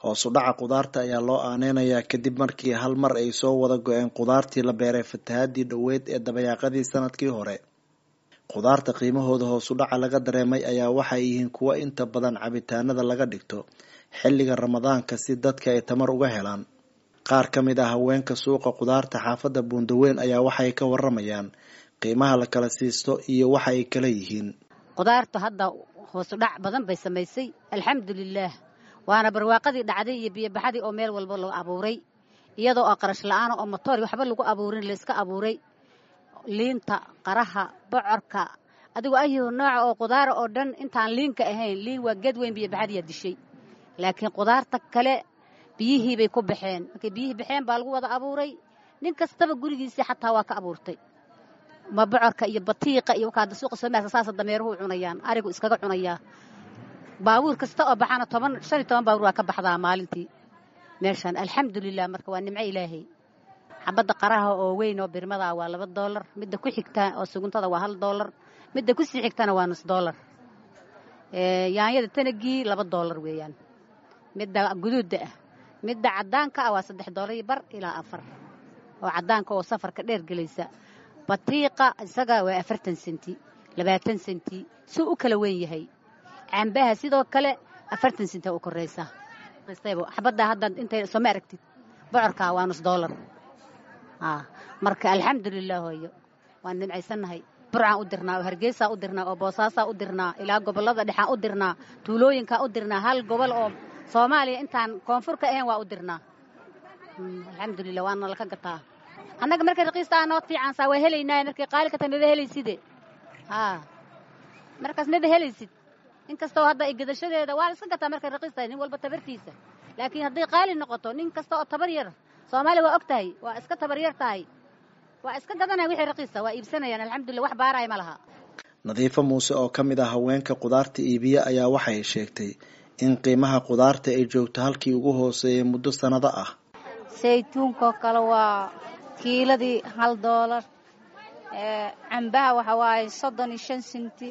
hoosu dhaca qudaarta ayaa loo aaneynayaa kadib markii hal mar ay soo wada go-een qudaartii la beeray fatahaadii dhoweyd ee dabayaaqadii sanadkii hore qudaarta qiimahooda hoosu dhaca laga dareemay ayaa waxay yihiin kuwo inta badan cabitaanada laga dhigto xilliga ramadaanka si dadka ay tamar uga helaan qaar ka mid ah haweenka suuqa qudaarta xaafadda buundaweyn ayaa waxay ka waramayaan qiimaha la kala siisto iyo waxa ay kala yihiin qudaartu hadda hoosu dhac badan bay samaysay alxamdulilaah waana barwaaqadii dhacday iyo biyobaxadii oo meel walba lagu abuuray iyadoo oo qarash la-aana oo motoor waxba lagu abuurin layska abuuray liinta qaraha bocorka adigoo ayuu nooca oo qudaara oo dhan intaan liinka ahayn liin waa geed weyn biyobaxadiyaa dishay laakiin qudaarta kale biyihii bay ku baxeen markay biyihii baxeen baa lagu wada abuuray nin kastaba gurigiisii xataa waa ka abuurtay ma bocorka iyo batiiqa iyo wakaada suuqa soomaaliya saasa dameeruhu cunayaan arigu iskaga cunayaa baabuur kasta oo baxana toban shan iyo toban baabuur waa ka baxdaa maalintii meeshaan alxamdulilah marka waa nimco ilaahay xabadda qaraha oo weyn oo birmadaa waa laba doolar midda ku xigta oo suguntada waa hal doolar midda ku sii xigtana waa nus doolar yaanyada tanagii laba doolar weeyaan midda guduudda ah midda caddaanka ah waa saddex doolar iyo bar ilaa afar oo caddaanka oo safarka dheer gelaysa batiiqa isaga waa afartan senti labaatan senti suu u kala weyn yahay cambaha sidoo kale afartan senti u koraysa xabadda hadda intay sooma aragtid bocorka waa nus doolar marka alxamdulilah hooyo waan nimcaysannahay burcaan u dirnaa oo hargeysaa u dirnaa oo boosaasaa u dirnaa ilaa gobollada dhexaan u dirnaa tuulooyinkaa u dirnaa hal gobol oo soomaaliya intaan koonfur ka ahayn waa u dirnaa alxamdulilah waana laka gataa annaga markay raqiista ah noo fiicansaa waa helaynaa markay qaali ka tahay maba helayside markaas maba helaysid in kastoo hadda ay gadashadeeda waa la iska gataa markay raqiis tahay nin walba tabartiisa laakiin hadday qaali noqoto nin kasta oo tabar yar soomaaliya waa og tahay waa iska tabar yar tahay waa iska gadanaya wixii raqiisa waa iibsanayaan alxamdulillah wax baaraya ma laha nadiifo muuse oo ka mid ah haweenka qudaarta iibiya ayaa waxay sheegtay in qiimaha qudaarta ay joogto halkii ugu hooseeyay muddo sannado ah saytuunkoo kale waa kiiladii hal doolar cambaha waxa waaye soddon iyo shan senti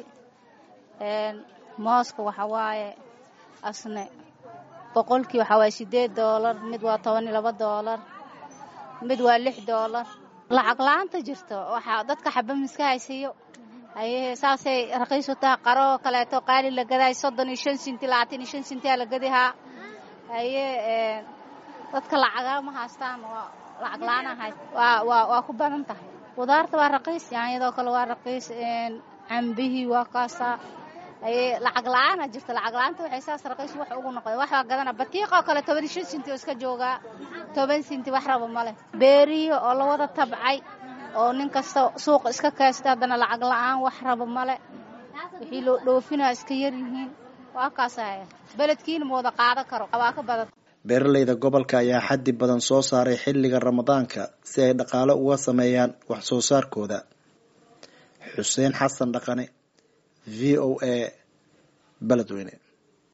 mooska waxa waaye asne boqolkii waxaa waaye siddeed doolar mid waa toban iyo laba doolar mid waa lix doolar lacag la-aanta jirto waxaa dadka xaba miska haysiiyo haye saasay raqiisu taha qaroo kaleeto qaali la gadaay soddon iyo shan sinti labaatan iyo shan sintiyaa la gadihaa haye dadka lacagaa ma haystaan waa lacag la-aan ahayd waa waa waa ku badan tahay qudaarta waa raqiis yaanyadoo kale waa raqiis cambihii waa kaasaa haye lacag la-aana jirta lacag la-aanta waxay saas raqiis wax ugu noqday wax waa gadana batiiqa oo kale toban iyo shan sinti oo iska joogaa toban sinti wax raba ma leh beerihi oo la wada tabcay oo nin kasta suuqa iska kaasta haddana lacag la-aan wax raba male wixii loo dhoofinaa iska yar yihiin waa kaasaya beledkiina ma wada qaadan karo waa ka badan beeralayda gobolka ayaa xaddi badan soo saaray xilliga ramadaanka si ay dhaqaale uga sameeyaan wax soo saarkooda xuseen xasan dhaqane v o a beledweyne